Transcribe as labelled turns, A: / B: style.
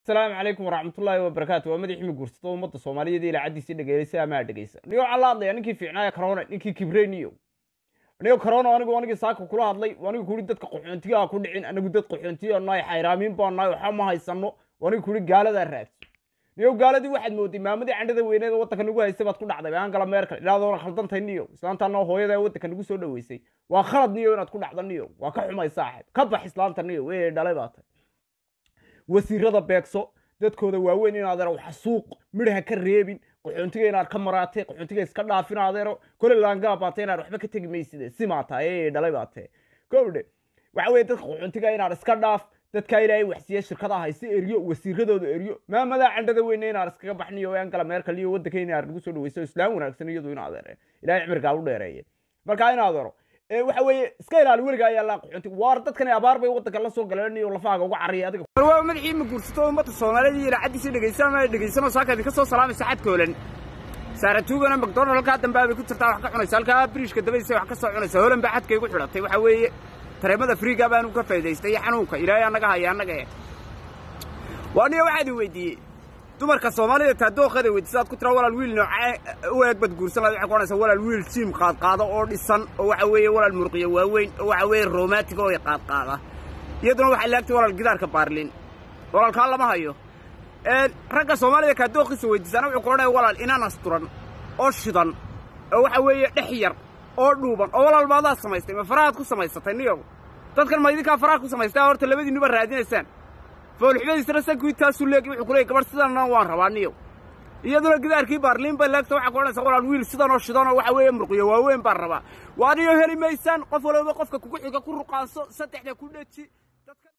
A: asalaamu calaykum waraxmatullaahi wabarakaatu waa madaxii guursato ummadda soomaaliyeed ilaacadiisii dhegeeleysa amaa dhegeysa niyoo waxaa la hadlaya ninkii fiicnaaya corona ninkii kibreniyo niyo corona anigu anigii saaka kula hadlay anigu kuri dadka qaxoontigaa ku dhicin anigu dad qaxoontiya nahay xayraamiin baa nahay waxa ma haysano anigu kuri gaaladaa raadso niyo gaaladii waxaad mooday maamadii candhada weyneed waddanka nagu haysay baad ku dhacday angala merkel idhaadoona khaldantay niyo islaantaana hooyada waddanka nagu soo dhaweysay waa khalad niyo inaad ku dhacdo niyo waa ka xumay saaxib ka bax islaanta niyo wey dhalay baa tay wasiirada beegso dadkooda waaweyn in adeero wax suuq midhaha ka reebin qaxoontiga inaad ka maraatay qaxoontiga iska dhaafin adeero kole laangaa baatay inaad waxba ka tegi mayside simaa tahay ee dhalay baa tahe gowdhe waxa weye dadka qaxoontiga inaad iska dhaaf dadkaa ilaahay waxsiiya shirkadaha hayse eryo wasiiradooda eryo maamadaa candhada weyne inaad iskaga baxniyo angala merkel iyo waddanka inaad nagu soo dhaweyso islaam wanaagsan iyadu in adeere ilahay cimrigaa u dheereeye marka in adeero waxa weeye iska ilaali weliga ayaa laa qaxoonti waar dadkani abaar bay waddanka la soo galeen iyo lafaaga uga cariyay adiga waa madaxii ma guursato ummadda soomaaliyeed iyo ilaacadiisii dhegeysan ama dhegeysanoo saaka idinka soo salaamaysa xadkoolan saaratuugana macdonald halkaa dambe bay ku jirtaa wax ka cunaysa halkaa biriishka dabadiisa wax ka soo cunaysa holan baa xadkay igu xidhatay waxa weeye tareemada friiga baanu ka faa'idaystay iyo xanuunka ilaahay annaga haya annaga eh waa niyo waxaad i weydiiyey dumarka soomaalida taa dooqada weydiisa aad ku tiraa walaal wiil noocee u eeg bad guursan lahayd waxay ku odhanaysaa walaal wiil jiim qaadqaado oo dhisan oo waxa weeye walaal murqiyo waaweyn oo waxa weeye romantic oo qaadqaada iyaduna waxay laagtay walaal gidaarka baarlin walaalkaa lama hayo ragga soomaalida kaa dooqiisa weydiisaana wuxuu ku odhanaya walaal inaan asturan oo shidan oo waxa weeye dhex yar oo dhuuban oo walaal maadaad samaystay ma farahaad ku samaysatay niyow dadkan ma idinkaa faraha ku samaystaa horta labadiinnuba raadinaysaan foolxumadiisana sankuidkaasu leegi wuxuu ku leeyay gabadh sidanna waan rabaa niyow iyaduna gidaarkii baarliin bay leegta waxaa ku odhanaysa walaal wiil sidan oo shidan oo waxa weeye murqiyo waaweyn baan rabaa waa niyo heli maysaan qof walooba qofka kugu xiga ku ruqaanso saddexda ku dheji